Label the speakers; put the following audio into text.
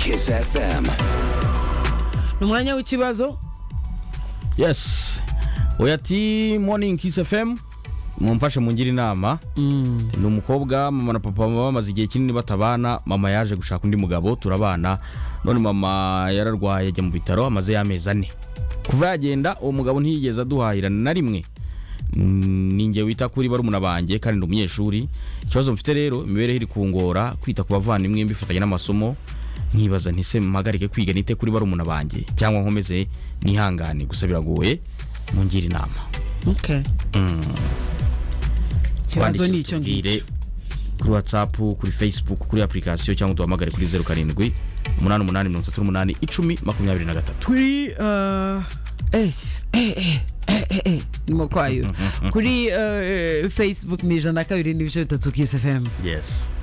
Speaker 1: Kiss FM.
Speaker 2: ni umwanya w'ikibazo
Speaker 3: yes oya ati morning kiss fm mumfashe mungire inama ni umukobwa mama na papa bamaze igihe kinini batabana mama yaje gushaka undi mugabo turabana none mama yararwaye ajya mu bitaro amaze y'amezi ane kuva yagenda uwo mugabo ntiyigeze aduhahirana na rimwe Mm, ni njye wita kuri barumuna banjye kandi ndi umunyeshuri ikibazo mfite rero imibereho iri kungora kwita ku bavandimwe mbifatanya n'amasomo nkibaza ntise mpagarike kwiga nite kuri barumuna banjye cyangwa nkomeze nihangane gusa biragoye mungire inama
Speaker 2: Okay. ikibazo ni icyo
Speaker 3: Twandikire,
Speaker 2: ngicyo
Speaker 3: tubwire kuri whatsapp kuri facebook kuri application cyangwa duhamagare kuri zeru karindwi umunani umunani mirongo itatu n'umunani icumi makumyabiri na gatatu
Speaker 2: kuri eh, eh, eh, eh, eh, eh, ndimo kwayura kuri eh, facebook ni ijana na kabiri n'ibice bitatu kisi fm
Speaker 3: yes